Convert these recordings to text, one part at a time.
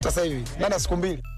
sasa hivi ndani ya siku mbili.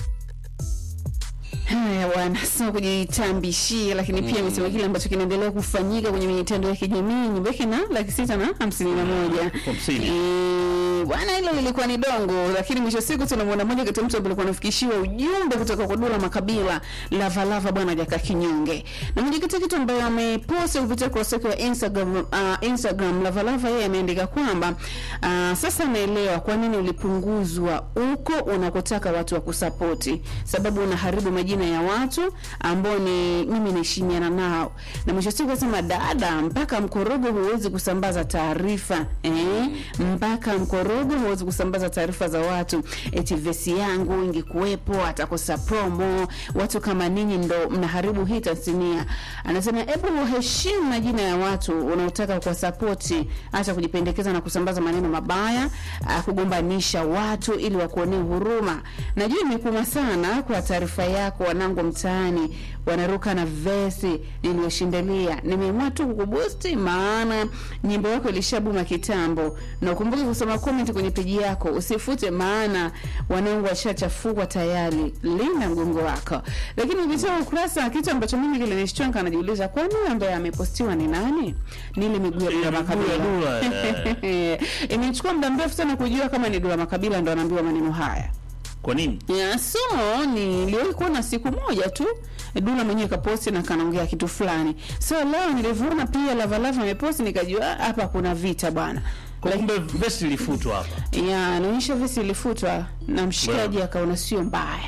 Haya bwana, sio kujitambishia, lakini pia amesema kile ambacho kinaendelea kufanyika kwenye mitandao ya kijamii. Nyumba yake na laki sita na hamsini na moja hamsini. Eh, bwana, hilo lilikuwa ni dongo, lakini mwisho wa siku tunamwona moja kati ya mtu ambaye alikuwa anafikishiwa ujumbe kutoka kwa Dula Makabila Lava Lava, bwana Jaka Kinyonge, na moja kati ya kitu ambayo amepost kupitia kurasa yake wa Instagram, uh, Instagram Lava Lava, yeye ameandika kwamba uh, sasa naelewa kwa nini ulipunguzwa huko unakotaka watu wa kusapoti, sababu unaharibu majina ya watu ambao ni mimi naheshimiana nao, na mwisho wa siku akasema, dada, mpaka mkorogo huwezi kusambaza taarifa eh? mpaka mkorogo huwezi kusambaza taarifa za watu, eti vesi yangu ingekuwepo atakosa promo. Watu kama ninyi ndo mnaharibu hii tasnia. Anasema hebu uheshimu majina ya watu unaotaka kuwasapoti, acha kujipendekeza na kusambaza maneno mabaya, ah, kugombanisha watu ili wakuonee huruma. Najua imekuma sana kwa taarifa yako, wanangu mtaani wanaruka na vesi niliyoshindalia. Nimeamua tu kukubusti, maana nyimbo yako ilishabuma kitambo, na ukumbuke kusoma comment kwenye peji yako, usifute, maana wanangu washachafukwa tayari. Linda mgongo wako. Lakini kupitia ukurasa, kitu ambacho mimi kilinishtua, najiuliza kwani huyo ambaye amepostiwa ni nani? Ni ile miguu ya Dula Ile miguu ya Makabila. Dula, eh. Imechukua muda mrefu sana kujua kama ni Dula Makabila ndo anaambiwa maneno haya. Kwa nini? Yeah, so niliwahi kuona siku moja tu Dula mwenyewe kaposti na kanaongea kitu fulani. So leo nilivyoona pia Lava Lava ameposti nikajua ah, hapa kuna vita bwana. Kwa kumbe vesi ilifutwa hapa. Ya, naonyesha vesi ilifutwa na mshikaji akaona sio mbaya.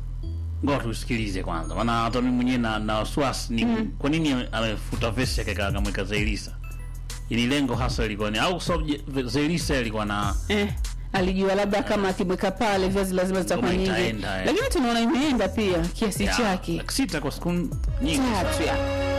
Ngoja tusikilize kwanza. Maana hata mimi mwenyewe na na wasiwasi ni kwa nini ame- amefuta vesi yake kaka akamweka Zailisa. Ili lengo hasa ilikuwa ni au sababu je- Zailisa ilikuwa na Eh, alijua labda kama akimweka pale viazi lazima zitakuwa Ngoma nyingi. itaenda, eh. Lakini tunaona imeenda pia kiasi ya, chake. laki sita kwa siku nyingi Tatu sana. ya.